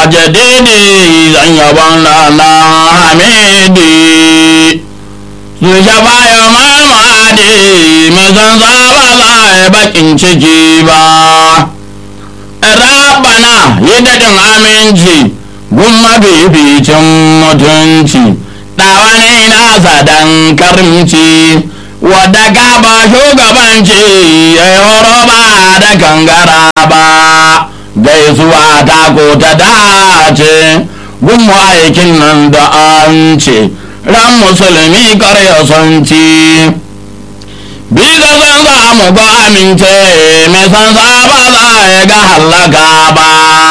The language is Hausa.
jadidi zan yaban rana hamidi su shafa ya mamadi mai san ba za a bakin ciki ba rabana yi daɗin aminci gun mafificin mutunci ɗawani nasa dan karimci wadda ka ba shugabanci ya yi horo ba da gangara ba gaisuwa ta ko ta dace gun aikin nan da an ce ran musulmi karya son ci Biza zan za mu ga amince, mai san ba za ya ga hallaka ba.